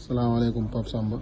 salaamaaleykum Pape Samba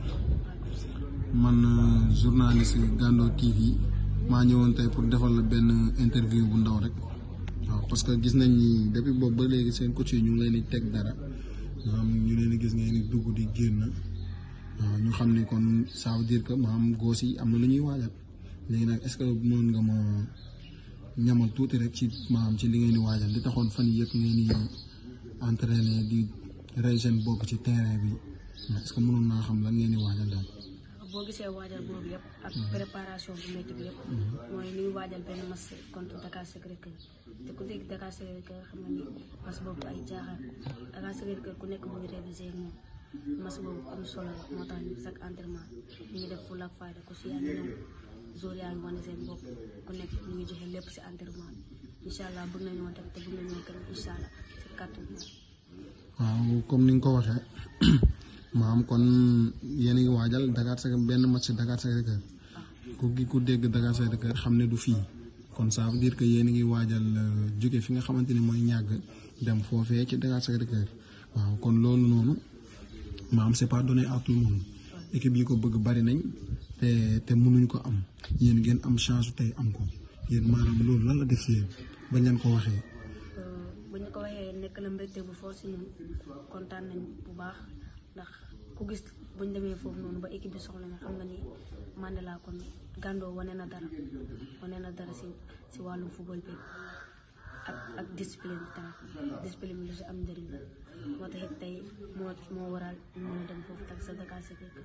man journaliste Gando TV maa ñëwoon tey pour defal la benn interview bu ndaw rek waaw parce que gis nañ ni depuis boobu ba léegi seen coach yi ñu ngi leen di teg dara maanaam ñu leen di gis ngeen di dugg di génn waaw ñu xam ne kon ça veut dire que maanaam góos yi am na lu ñuy waajal léegi nag est-ce que mën nga ma ñamal tuuti rek ci maanaam ci li ngeen di waajal li taxoon fan yii yëpp ngeen di entraîner di rey seen bopp ci terrain bi est-ce que mënoon naa xam lan ngeen di waajal daal. boo gisee waajal boobu yëpp ak préparation bu métti bi yëpp mooy li ñu waajal benn match contre Dakar Sacré-Cœur te ku dégg Dakar Sacré-Cœur xam nga ni match boobu ay jaaxal Dakar Sacré-Cœur ku nekk mu ngi révisé ak moom match boobu am solo la moo tax ñu chaque entraînement ñu ngi def fulla ak fayda ku si yaa ngi ñëw jour yaa ngi wane seen bopp ku nekk ñu ngi joxe lépp si entraînement bi incha allah bëgg nañoo dem te bëgg nañoo gën incha allah si kàttan waaw comme ni nga ko waxee maam kon yéen a ngi waajal Dakar Sacré benn match Dakar Sacré-Cœur ku gi ku dégg Dakar Sacré-Cœur xam ne du fii kon ça veut dire que yéen a ngi waajal jóge fi nga xamante ni mooy ñàgg dem foofee ci Dakar Sacré-Cœur waaw kon loolu noonu maam c'est pas donné à tout le monde équipe yi ko bëgg bari nañ te te mënuñ ko am yéen ngeen am chance tey am ko yéen maanaam loolu lan la def si yéen bañ leen ko waxee. bu ñu ko waxee nekk na mbégte bu fort si ñun kontaan nañ bu baax ndax ku gis bu ñu demee foofu noonu ba équipe bi soxla na xam nga ni Mandela kon Gando wane na dara wane na dara si si wàllum football bi ak ak discipline tamit discipline bi lu si am njëriñ la moo tax it tey moo moo waral ñu mën a dem foofu tak sa Dakar Sacré-Cœur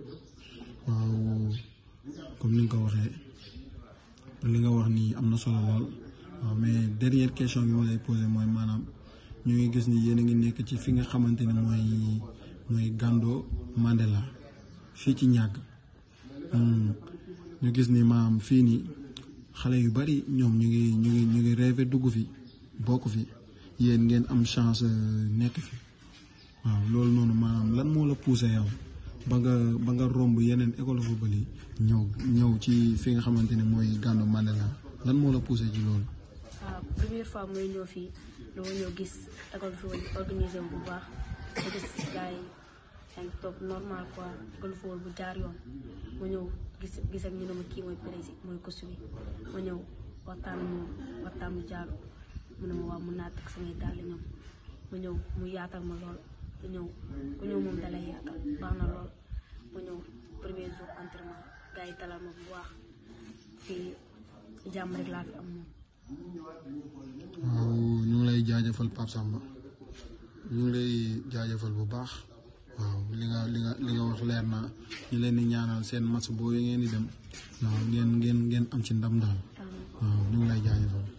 waaw comme ni nga ko waxee li nga wax nii am na solo lool waaw mais dernière question bi ma lay posé mooy maanaam ñu ngi gis ni yéen a ngi nekk ci fi nga xamante ni mooy mooy Gando Mandela fii ci ñàgg ñu gis ni maam fii nii xale yu bari ñoom ñu ngi ñu ngi ñu ngi rêvé dugg fi bokk fi yéen ngeen am chance nekk fi waaw loolu noonu maanaam lan moo la poussé yow ba nga ba nga romb yeneen école football yi ñëw ñëw ci fi nga xamante ni mooy Gando Mandela lan moo la poussé ci loolu. waaw première fois mooy ñëw fii dama ñëw gis école football organisé wu bu baax ma gis gars yi dañ toog normal quoi école football bu jaar yoon ma ñëw gis gis ak ñu ne ma kii mooy président mooy coach bi ma ñëw waxtaan moom waxtaan mu jaaru mu ne ma waaw mun naa teg samay dàll ñoom ma ñëw mu yaatal ma lool ku ñëw ku ñëw moom dalay yaatal baax na lool ma ñëw premier jour entraînement gars yi talal ma bu baax fii jàmm rek laa fi am moom waaw ñu ngi lay jaajëfal Pape Samba ñu ngi lay jaajëfal bu baax waaw li nga li nga li nga wax leer na ñu leen di ñaanal seen match boobu ngeen di dem waaw ngeen ngeen ngeen am ci ndam daal waaw ñu ngi lay jaajëfal.